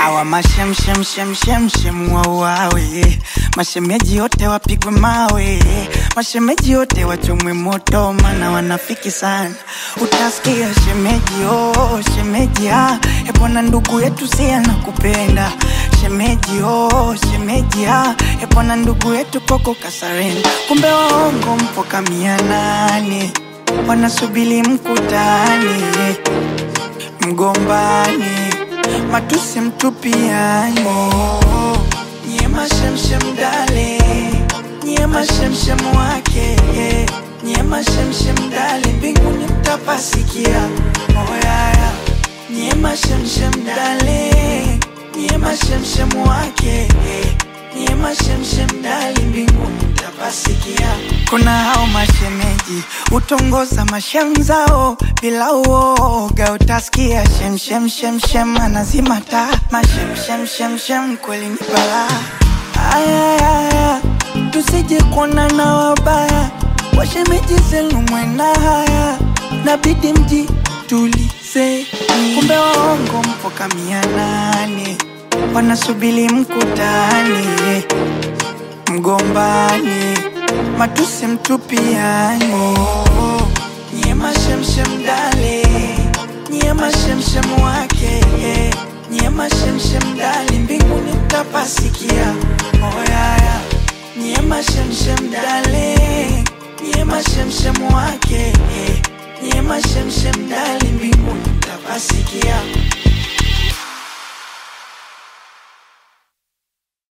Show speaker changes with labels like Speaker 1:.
Speaker 1: awa mashemshemshemshemshem wauawe, mashemeji wote wapigwe mawe, mashemeji wote wachomwe moto, mana wanafiki sana. Utasikia shemeji oh, shemeji ah, epona ndugu yetu si anakupenda shemeji oh, shemeji ah, epona ndugu yetu koko kasarenda, kumbe waongo mpo kamia nane wanasubili mkutane mgombani matusi mtupiani nyie mashemshem dale nyie mashemshem wake nyie mashemshem dale mbinguni mtapasikia oyaya nyie mashemshem dale nyie mashemshem wake nyie mashemshem dale mbinguni mtapasikia kuna hao mashemeji utongoza mashamzao bila uoga, utasikia shemshemshemshem anazima taa mashemshemshemshem, kweli ni balaa. Ayayaya, tusije kuona na wabaya, washemeji zenu mwena haya, nabidi mji tulize, kumbe waongo mpo kamia nane, wanasubili mkutane mgombani matusi mtupiani nyie mashemshem dale nyie mashemshem wake nyie mashemshem dale mbinguni mtapasikia oyaya nyie mashemshem dale nyie mashemshem wake nyie mashemshem dale mbinguni mtapasikia